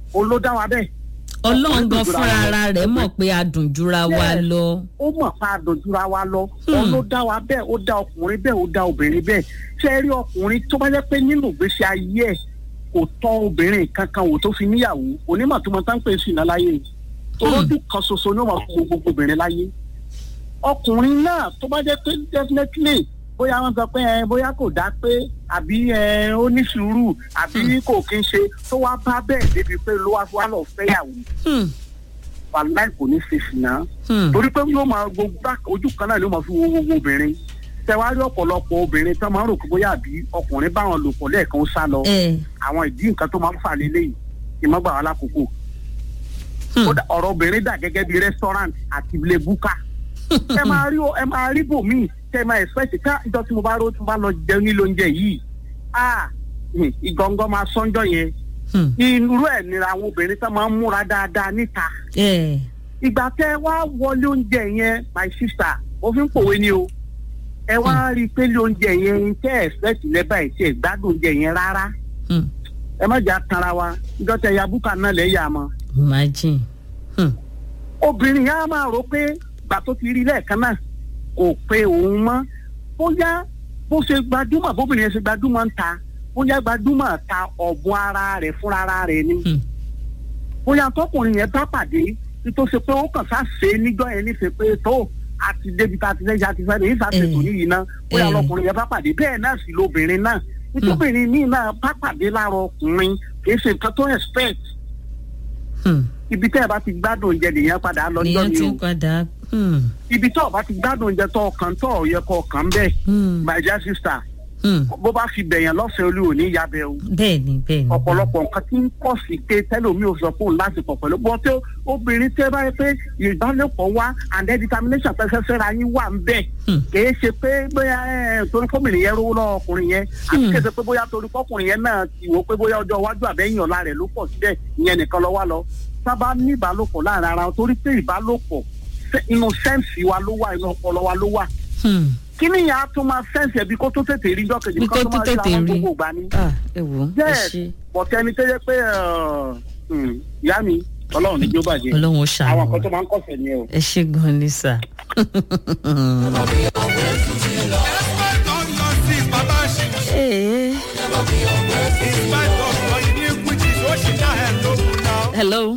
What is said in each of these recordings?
òun ló dá wa bẹ́ẹ̀ ọlọ́run gan fúnra ara rẹ̀ mọ̀ pé adùn jura wa Yes. lọ. ó mọ̀ pa àdójúra wa lọ Hmm. òun ló dá wa bẹ́ẹ̀ ó dá ọkùnrin bẹ́ẹ̀ ó dá obìnrin bẹ́ẹ̀ ṣé ẹ rí ọkùnrin tó bá jẹ́ pé nínú ìgbésí ayé ẹ̀ kò tọ́ obìnrin kankan wò tó fi níyàwó onímọ̀ tó mọ tán pé sí iná láyé torójú kan ṣoṣo ni ó máa fún gbogbo obìnrin láyé ọkùnrin náà tó bá jẹ́ pé definitely bóyá wọ́n sọ pé ẹ bóyá kò dá pé àbí ẹ ó ní sùúrù àbí kò kí ń ṣe tó wá bá bẹ́ẹ̀ débi pé ló wá wá lọ fẹ́yàwó Hmm, wàláì kò ní ṣe ṣìnà hmm, torí pé yóò máa gbogbo bá- ojú kan náà ló máa fi wo gbogbo obìnrin tẹwárí ọ̀pọ̀lọpọ̀ obìnrin tó máa ń rò pé bóyá àbí ọkùnrin báwọn lò pọ̀ lẹ́ẹ̀kan ó sá lọ ẹ, àwọn ìdí nǹkan tó máa ń fà lélẹ́yìí kì í má gbà wá lákòókò hmm, Ó dà- ọ̀rọ̀ obìnrin dà gẹ́gẹ́ bí restaurant àti ilé búkà ẹ máa rí o- ẹ máa rí bòmíì tẹ ẹ máa expect ká ìjọ tí mo bá rò tí mo bá lọ jẹun nílò oúnjẹ yìí ah hmm, ìgọ̀ngọ̀ máa sọ́njọ́ yẹn hmm, irú ẹ̀ nira àwọn obìnrin tó máa ń múra dáadáa níta ẹ, ìgbà tẹ wá wọlé oúnjẹ yẹn my sister ó fi ń pòwe ni o ẹ wá rí i pé lé oúnjẹ yẹn tẹ ẹ fẹsí lẹba ẹ tí ẹ gbádùn oúnjẹ yẹn rárá hmm, ẹ má jà tanra wa ìjọ tẹ ya búkà náà lẹ yà mọ. imagine. Hmm, obìnrin yẹn á máa rò pé gbà tó ti rí lẹ́ẹ̀kan náà kò pe òun mọ́ bóyá bó ṣe gbajúmọ̀ bóbìnrin yẹn ṣe gbajúmọ̀ ń ta bóyá gbajúmọ̀ ta ọ̀bùn ara rẹ̀ fúnra ara rẹ̀ ni hmm, bóyá tọkùnrin yẹn bá pàdé tó ṣe pé ó kàn sá ṣe é níjọ́ yẹn níṣe pé tó àti débi tá a ti fẹ́ ṣe àti fẹ́ lè ṣe àṣetò Eh. níyì náà bóyá Eh. lọkùnrin yẹn bá pàdé bẹ́ẹ̀ náà sì lóbìnrin náà nítòbìnrin míì náà bá pàdé lára ọkùnrin kì í ṣe nǹkan tó expect hmm. ibi tẹ́ ẹ bá ti gbádùn oúnjẹ nìyẹn padà lọ níjọ́ nìyẹn ni ti o ń padà. Hmm, ibi tó o bá ti gbádùn oúnjẹ tó ọkàn tó ò yẹ kó ọkàn bẹ́ẹ̀ hmm, my dear sister hmm. bó bá fi bẹ̀yàn lọ́fẹ̀ẹ́ olú ò ní yabẹ́ o bẹ́ẹ̀ni bẹ́ẹ̀ni. ọ̀pọ̀lọpọ̀ nǹkan tí ń pọ̀ sí pé tẹ́lómi ò sọ fún un láti pọ̀ pẹ̀lú bọ́ tí obìnrin tẹ́ bá yẹ pé ìbálòpọ̀ wá and then determination pẹ́sẹ́ fẹ́ra yín wà ń bẹ̀ Hmm. kìí ṣe pé bóyá ẹ, torí fọ́mìnì yẹn rówó lọ́wọ́ ọkùnrin yẹn àti Hmm. kìí ṣe pé bóyá torí fọ́kùnrin yẹn náà ti wò pé bóyá ọjọ́ iwájú àbẹ́yìn ọ̀la rẹ̀ ló pọ̀ síbẹ̀ ìyẹn nìkan lọ wá lọ sábà ní ìbálòpọ̀ láàrin ara wọn torí pé ìbálòpọ̀ sẹ́- inú sẹ́ǹsì wa ló wà inú ọpọlọ wa ló wà Hmm, kí ni ìyá tó máa sẹ́ǹsì ẹbí kó tó tètè rí jọ́kejì Bí kó tó máa rí tètè àwọn rí. gbogbo ìgbà ni ah, ẹ wò ó ẹ yes ṣe bọ̀tẹ́ ẹni tó yẹ pé ọ̀, hmm, ìyá mi ọlọ́run ní jó bàjẹ́ ọlọ́run ó àwọn ṣàánú nǹkan tó wa. máa ń kọ̀sẹ̀ ni o. ẹ ṣe gan ni sà. Ee, hello.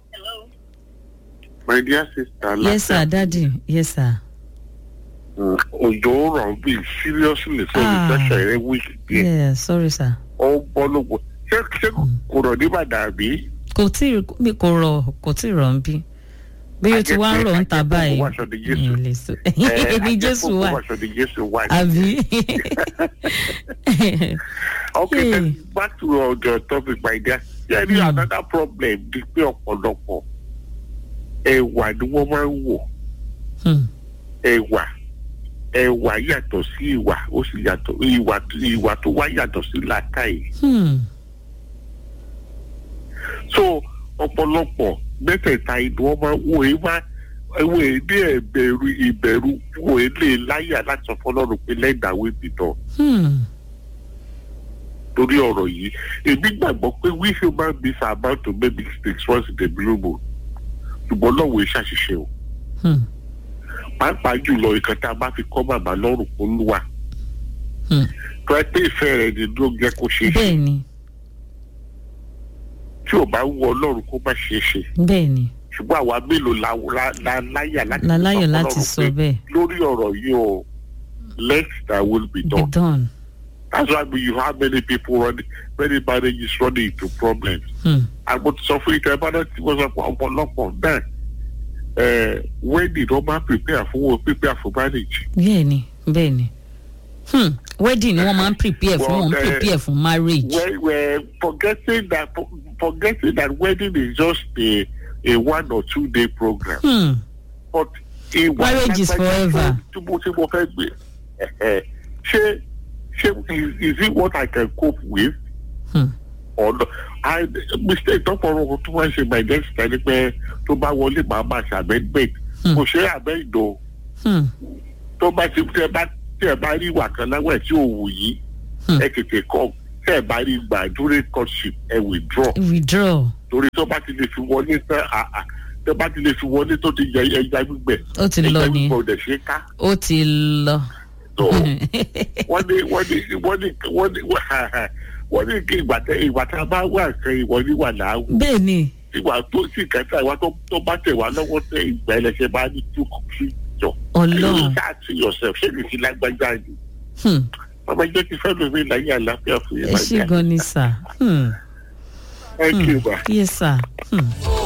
My dear sister, yes sir daddy yes sir. òjò rọ̀ bí seriously so Ah. ìfẹsẹ̀ rẹ̀ weak díẹ̀. yeah sorry sir. Ó bọ́ lóko. Ṣé ṣé kò rọ̀ ní Ìbàdàn àbí? kò tí ì mi kò rọ̀ kò tí ì rọ̀ ń bí bí o ti wá ń rọ̀ ń ta Ajẹ́pẹ́- báyìí ajẹ́pẹ́ kò wá aṣọ di Jésù. ìyẹn lè sọ ibi jésù wà Wàṣọ di Jésù wà. àbí. Okay, Hey. then back to uh, the topic, my dear. Yeah, Hmm. mm. another problem di pé ọ̀pọ̀lọpọ̀ ẹ̀wà ni wọ́n máa ń wò. Hmm, ẹ̀wà ẹ̀wà yàtọ̀ sí ìwà ó sì yàtọ̀ ìwà ìwà tó wá yàtọ̀ sí làákàyè. hmm, so ọ̀pọ̀lọpọ̀ mẹ́tẹ̀ẹ̀ta inú wọn máa wò é má ẹwọ èdè ẹ̀bẹ̀rù ìbẹ̀rù wò é lè láyà láti sọ fọlọ́run pé lẹ́dàwé bìtọ̀ hmm, torí ọ̀rọ̀ yìí èmi gbàgbọ́ pé we human beings are about to make mistakes once in a blue moon ṣùgbọ́n lọ́wọ́ iṣẹ́ àṣìṣe o hmm, pàápàá jùlọ ìkan tá a bá fi kọ́ màmá lọ́rùn kó lùwà hmm. tó ẹ pé ìfẹ́ rẹ̀ ni ló jẹ́ kó ṣe é ṣe bẹ́ẹ̀ni tí ò bá wù ọlọ́run kó má ṣe é ṣe bẹ́ẹ̀ni ṣùgbọ́n àwa mélòó la la la láyà láti la láyọ̀ sọ láti fọlọ́run sọ pé bẹ́ẹ̀ lórí ọ̀rọ̀ yìí o let that will be be done. done. that's why you have many people running many marriages running into problems. Hmm, àgbo ti sọ fún ìtẹ́ bá náà tí wọ́n sọ pé ọ̀pọ̀lọpọ̀ bẹ́ẹ̀ ẹ̀ wedding wọ́n máa prepare fún wọn prepare for marriage. bẹ́ẹ̀ni bẹ́ẹ̀ni hmm, wedding ni wọ́n máa ń prepare fún Well, wọ́n ń eh, prepare fún marriage. Well, well, forgetting that forgetting that wedding is just a a one or two day program. Hmm, but ìwà Marriage is forever. tí mo tí mo fẹ́ gbé ẹ̀ẹ́, ṣé ṣé is, is it what I can cope with hmm, or no I mistake tọ́pọ̀rọ̀ tó máa ń ṣe my next time ni pé tó bá wọlé màá máa ṣe amendment Hmm. kò ṣe amend o hmm, tó bá ti tẹ bá tẹ bá rí ìwà kan láwẹ̀ tí ò wù yí Hmm. ẹ tètè kọ tẹ́ ẹ̀ bá rí gbà during courtship ẹ withdraw withdraw torí tó bá ti lè fi wọlé tán àà tó bá ti lè fi wọlé tó ti yẹ ẹja gbígbẹ ó ti lọ ẹja ni gbígbẹ ò dẹ̀ ṣe é ká ó ti lọ. tó wọ́n ní wọ́n ní wọ́n ní wọ́n ní wọ́n ní kí ìgbà tẹ ìgbà tá a bá wà kan ìwọ ní wà láàwù bẹ́ẹ̀ ni ìwà tó sì kẹta ìwà tó tó bá tẹ̀ wá lọ́wọ́ tẹ ìgbà ẹlẹ́sẹ̀ bá ní tó kù sí jọ. Ọlọ́run. ṣáà ti yọ̀sẹ̀ ṣé kìí sí lágbájá ni Hmm. ọmọ ẹgbẹ́ ti fẹ́ lómi láyé àlàáfíà fún ẹ yẹn ṣé gan ni sà. Hmm. ẹ kí n bá. yes sir. Hmm.